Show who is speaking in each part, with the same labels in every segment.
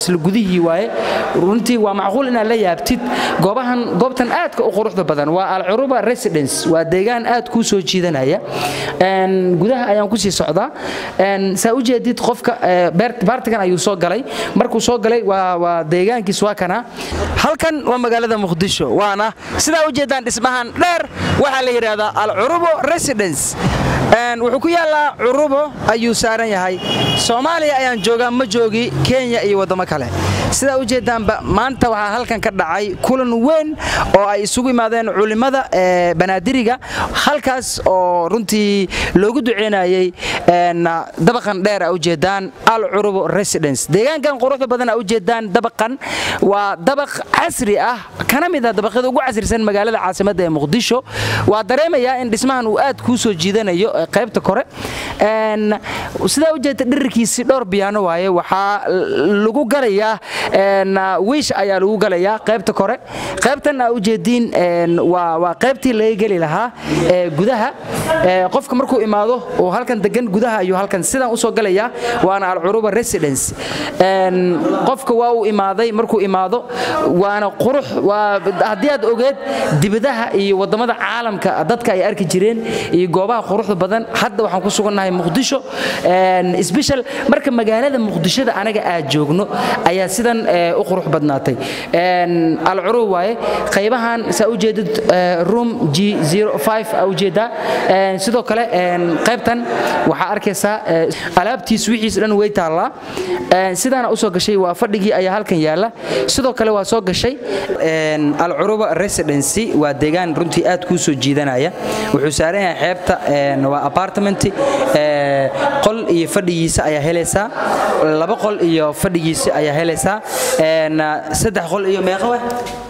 Speaker 1: isla gudihii waaye runtii waa macquul inaad la yaabtid goobahan goobtan aadka u quruxda badan waa alcuruba residence waa deegaan aad kuu soo jiidanaya gudaha ayaan kusii socdaa saa u jeedid qofka baartigan ayuu soo galay markuu soo galay waa deegaankiis waa kana halkan waa magaalada muqdisho waana sidaa u jeedaan dhismahan dheer waxaa la yidhaahdaa alcurubo residence wuxuu ku yaallaa curubo ayuu saaran yahay soomaaliya ayaan joogaa ma joogi kenya iyo waddamo kale sidaa u jeedaanba maanta waxaa halkan ka dhacay kulan weyn oo ay isugu imaadeen culimmada banaadiriga halkaas oo runtii loogu duceynayey dabaqan dheer a ujeedaan al curubo residence deegaankan quruxda badan a ujeedaan dabaqan waa dabaq casri ah kana mid ah dabaqyada ugu casrisan magaalada caasimadda ee muqdisho waa dareemayaa in dhismahan uu aad kuu soo jiidanayo qaybta kore sidaa ujeedta dhirirkiisii dhowr biyaano waaye waxaa lagu galayaa wiish ayaa lagu galayaa qaybta kore qaybtan aa ujeediin waa qaybtii laga geli lahaa gudaha qofka markuu imaado oo halkan degan gudaha ayuu halkan sidan usoo galayaa waana alcuruba residence qofka waa uu imaaday markuu imaado waana qurux haddii aad ogeed dibadaha iyo wadamada caalamka dadka ay arki jireen iyo goobaha quruxda badan hadda waxaan ku sugannahay muqdisho sbeshal marka magaalada muqdishada anaga aad joogno ayaa sidan u qurux badnaatay alcurub waaye qaybahan saa ujeedid room g ujeedaa sidoo kale qaybtan waxaa arkaysaa alaabtiis wixiis dhan way taallaa sidaana usoo gashay waa fadhigii ayaa halkan yaala sidoo kale waa soo gashay alcuruba residency waa deegaan runtii aad kuu soo jiidanaya wuxuu saaran yahay xeebta waa apartment qol iyo fadhigiisa ayaa helaysaa laba qol iyo fadhigiisa ayaa helaysaa saddex qol iyo meeqa weh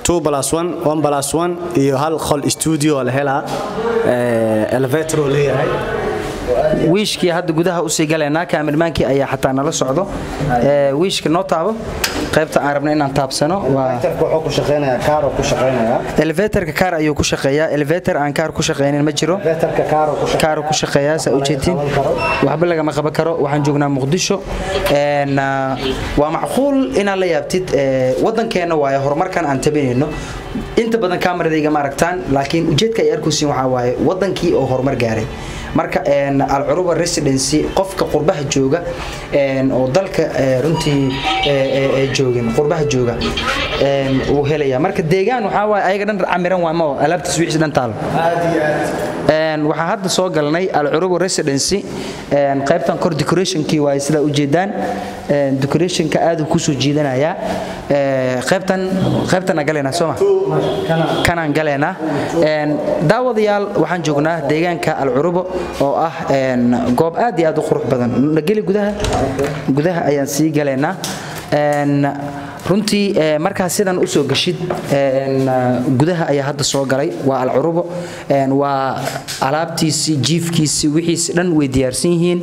Speaker 2: iyo hal qol stuudio la helaa elevator leeyahay
Speaker 1: wiishkii hadda gudaha usii galaynaa kaamirmaankii ayaa xataa nala socdo wiishka noo taabo qaybta aan rabna inaan taabsano elevatorka kaar ayuu ku shaqeeyaa elevator aan kaar ku shaqaynin ma jiro kaar ku shaqeeyaa saa ujeedtiin waxba lagama qaban karo waxaan joognaa muqdisho waa macquul inaad la yaabtid waddankeenna waaye horumarkan aan tabinayno inta badan kaameradayga ma aragtaan laakiin ujeedka ay arkaysiin waxaa waaye waddankii oo horumar gaaray marka alcuruba residency qofka qurbaha jooga oo dalka runtii joogin qurbaha jooga uu helaya marka deegaan waxaa waaye ayaga dhan camiran waa mao alaabtiis wixiis dhan taalo waxaa hadda soo galnay alcuruba residency qaybtan kor decorationkii waaye sidaa ujeedaan decorationka aad uu kusoo jiidanayaa qaybtan qaybtana galaynaa sooma kanaan galaynaa daawadayaal waxaan joognaa deegaanka alcurubo oo ah goob aad iyo aad u qurux badan geli gudaha gudaha ayaan sii galaynaa runtii markaa sidan usoo gashid gudaha ayaa hadda soo galay waa alcurubo waa alaabtiisii jiifkiisii wixiisi dhan way diyaarsan yihiin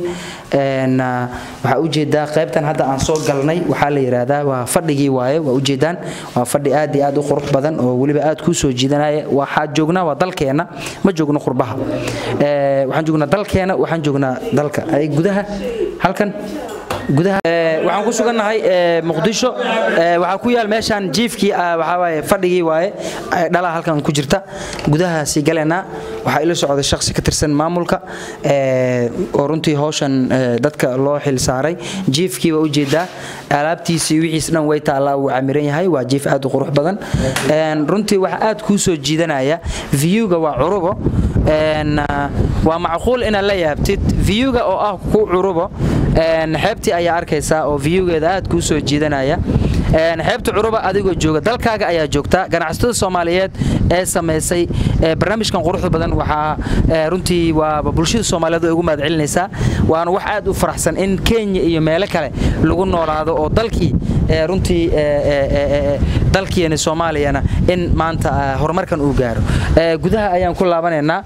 Speaker 1: waxaa ujeedaa qaybtan hadda aan soo galnay waxaa la yidhaahdaa waa fadhigii waaye waa ujeedaan waa fadhi aad iyo aad u qurux badan oo weliba aad kuu soo jiidanaya waxaa joognaa waa dalkeenna ma joogno qurbaha waxaan joognaa dalkeena waxaan joognaa dalka ay gudaha halkan gudaha waxaan ku sugannahay muqdisho waxaa ku yaal meeshaan jiifkii waxaa waaye fadhigii waaye dhalaa halkan ku jirta gudahaasi galaynaa waxaa ila socday shakhsi ka tirsan maamulka oo runtii hawshan dadka loo xil saaray jiifkii waa ujeedaa alaabtiisii wixiis dhan way taallaa wuu camiran yahay waa jiif aad u qurux badan runtii waxa aad kuu soo jiidanaya viewga waa curubo waa macquul inaad la yaabtid viewga oo ah ku curubo xeebtii ayaa arkaysaa oo viewgeeda aad kuu soo jiidanaya xeebta curuba adigoo jooga dalkaaga ayaa joogta ganacsatada soomaaliyeed ee samaysay barnaamijkan quruxda badan waxaa runtii waaba bulshada soomaaliyeed ugu mahad celinaysaa waana wax aad u faraxsan in kenya iyo meelo kale lagu noolaado oo dalkii runtii dalkiina soomaaliyana in maanta horumarkan uu gaaro gudaha ayaan ku laabanaynaa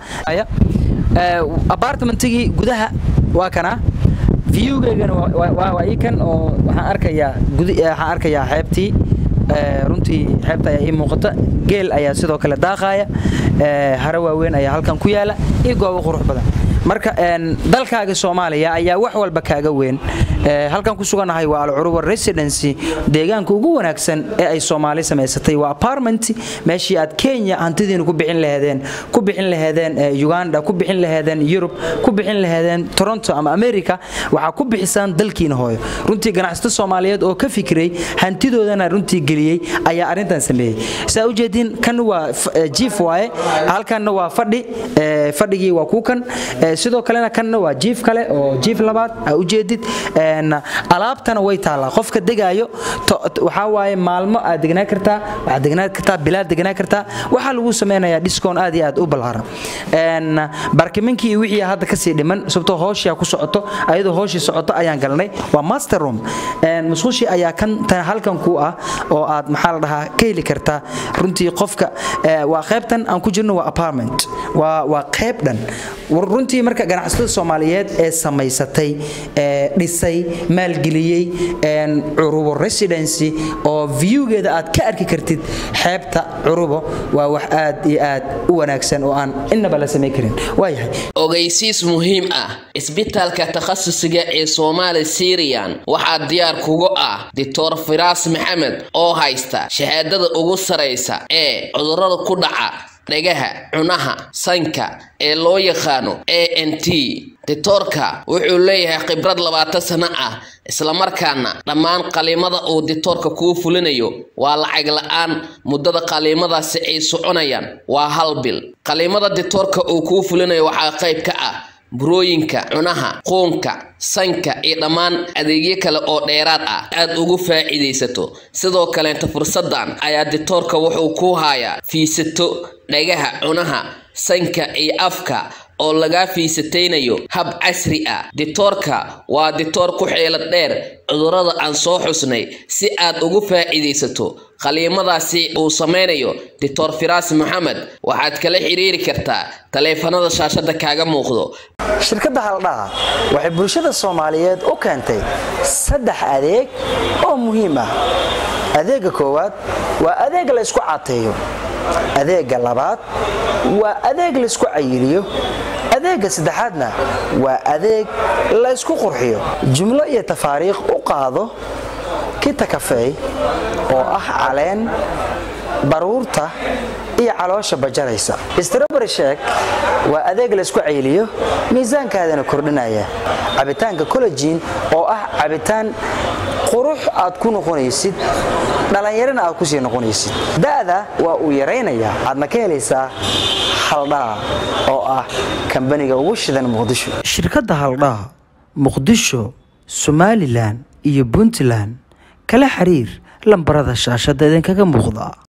Speaker 1: apartmentigii gudaha waa kana viewgeygana waa ii kan oo waxaan arkayaa waxaan arkayaa xeebtii runtii xeebta ayaa ii muuqata geel ayaa sidoo kale daaqaaya hare waaweyn ayaa halkan ku yaala iyo goobo qurux badan marka dalkaaga soomaaliya ayaa wax walba kaaga weyn halkan ku sugannahay waa alcuruba residency deegaanka ugu wanaagsan ee ay soomaali samaysatay waa apartment meeshii aad kenya hantidiina ku bixin laheedeen ku bixin laheedeen uganda ku bixin laheedeen yurub ku bixin laheedeen toronto ama america waxaa ku bixisaan dalkiina hooyo runtii ganacsato soomaaliyeed oo ka fikiray hantidoodana runtii geliyey ayaa arrintan sameeyey saa ujeediin kan waa jiif waaye halkanna waa fadhi fadhigii waa kuukan sidoo kalena kanna waa jiif kale oo jiif labaad aa ujeedid alaabtana way taallaa qofka degaayo waxaa waaye maalmo aad degnaa kartaa waxaad degnaa kartaa bilaad degnaa kartaa waxaa lagu samaynayaa discoon aad iyo aad u balaaran barkiminkii iyo wixii hadda kasii dhiman sababtoo hooshii ku socoto ayadoo hooshii socoto ayaan galnay waa master room musqushii ayaa kan tan halkan ku ah oo aad maxaa la dhahaa ka heli kartaa runtii qofka waa qaybtan aan ku jirno waa apartment waa waa qayb dhan runtii marka ganacsatada soomaaliyeed ee samaysatay ee dhisay maalgeliyey curubo residency oo viewgeeda aad ka arki kartid xeebta curubo waa wax aad iyo aad u wanaagsan oo aan innaba la samayn karin waayahay
Speaker 3: ogeysiis muhiim ah isbitaalka takhasusiga ee soomaali siriyan waxaa diyaar kugu ah doctor firaas maxamed oo haysta shahaadada ugu saraysa ee cudurada ku dhaca dhagaha cunaha sanka ee loo yaqaano a n t ditoorka wuxuu leeyahay khibrad labaatan sano ah islamarkaana dhammaan qaliimada uu ditoorka kuu fulinayo waa lacag la-aan muddada qaliimadaasi ay soconayaan waa hal bil qaliimada ditoorka uu kuu fulinayo waxaa qayb ka ah burooyinka cunaha quunka sanka iyo dhammaan adeegyo kale oo dheeraad ah aad ugu faa'iidaysato sidoo kaleenta fursadan ayaa ditoorka wuxuu ku hayaa fiisato dhagaha cunaha sanka iyo afka oo lagaa fiisataynayo hab casri ah ditoorka waa ditoor ku xeelad dheer cudurrada aan soo xusnay si aad ugu faa'iidaysato qaliimadaasi uu samaynayo dictor firaas maxamed waxaad kala xiriiri kartaa taleefanada shaashada kaaga muuqdo
Speaker 1: shirkadda haldhaha waxay bulshada soomaaliyeed u keentay saddex adeeg oo muhiim ah adeega koowaad waa adeeg la ysku cateeyo adeega labaad waa adeeg laysku cayiliyo adeega saddexaadna waa adeeg la ysku qurxiyo jumlo iyo tafaariikh u qaado kita kafey oo ah caleen baruurta iyo caloosha bajaraysa strobary sheek waa adeeg laysku cayliyo miisaankaadana kordhinaya cabitaanka collejiin oo ah cabitaan qurux aad ku noqonaysid dhallinyarana aad kusii noqonaysid da'da waa uu yaraynayaa aadna ka helaysaa haldhaa oo ah kambaniga ugu shidan muqdisho shirkadda haldhaa muqdisho somalilan iyo puntland kala xiriir lambarada shaashada idinkaga muuqda